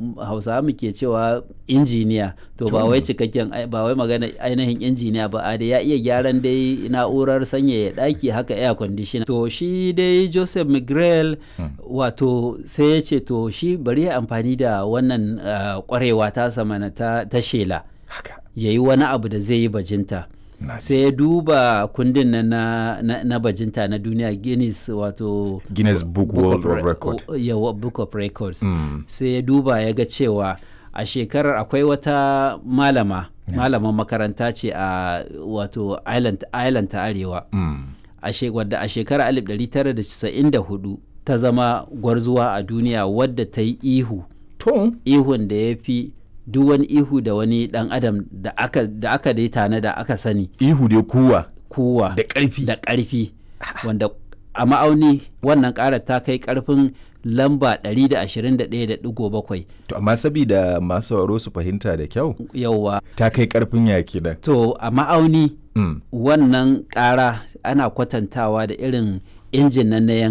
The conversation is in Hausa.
hausawa muke cewa injiniya to ba wai cikakken ba wai magana ainihin injiniya ba a da ya iya gyaran dai na'urar sanyaya ɗaki haka air conditioner to shi dai joseph mcgrell wato sai ya ce to shi bari ya amfani da wannan kwarewa ta samana ta shela ya yi wani abu da zai yi bajinta sai ya duba kundin na, na, na bajinta na duniya guinness wato guinness book, book world of record yawa book of records mm. sai ya duba ya ga cewa a shekarar akwai wata malama yeah. malaman makaranta ce a wato island, island ta arewa mm. wadda a shekarar 1994 ta zama gwarzuwa a duniya wadda ta yi ihu ihun da ya fi duk wani ihu da wani dan adam da aka da aka dai tana da aka sani ihu dai kuwa kuwa da ƙarfi da ƙarfi wanda a ma'auni wannan ƙara ta kai ƙarfin lamba 121.7 to amma sabida masu sauraro su fahimta da kyau yauwa ta kai ƙarfin yaki da to a ma'auni mm. wannan ƙara ana kwatantawa da irin injin nan na